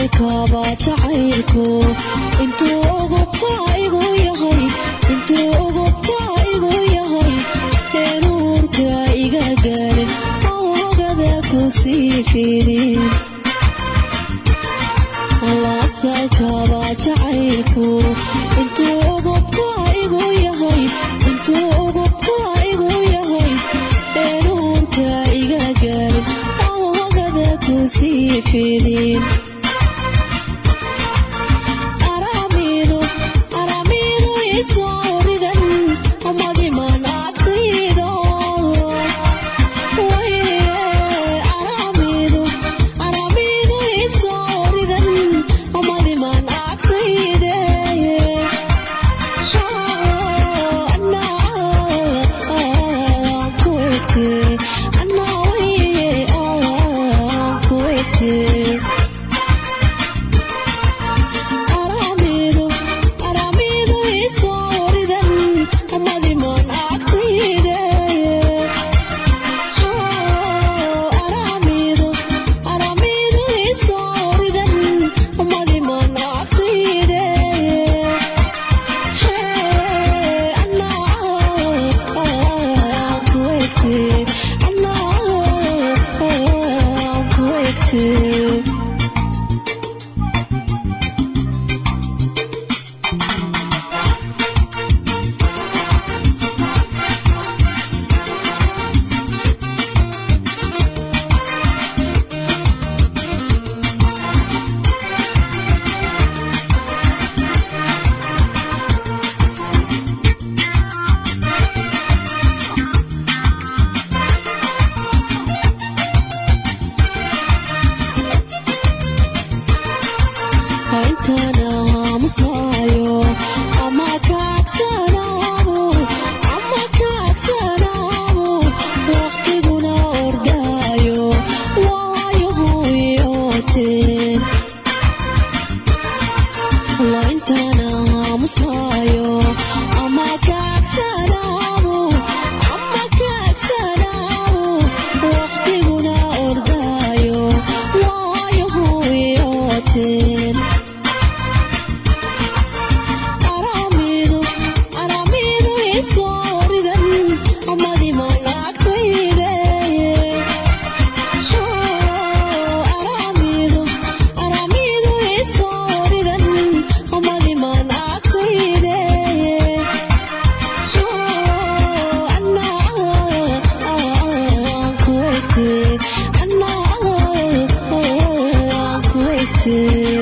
asalkaba jacaylku intuu ugubka igu yahay intuu ugubka igu yahay eenuurka iga gaarin oogada ku sii fidin asalkaba jacaylku intuu ugubka igu yahay intuu ugubka igu yahay eenuurka iga gaarin oogada ku sii fidin aramidu aramidu isoo ridan umadiman agtaydo aramidu aramidu isoo ridan umadiman agtayde ku egte anaa waye ku egte aramidu aramidu isoo ridan umadiman agtayde aramidu aramidu isoo ridan umadiman agtayde anaa ku egte anaa ku egte intana aamusnaayo ama kaagsanaabo ama kaagsanaabo waqtiguna ordaayo waayo huuyooteen la intana aamusnaayo ama kaagsanaabo ama kaagsanaabo waqtiguna ordaayo waayo huuyooteen aramidu aramidu isoo ridan umadiman agtayde aramidu aramidu isoo ridan umadiman agtayde anaa ku egte anaa ku egte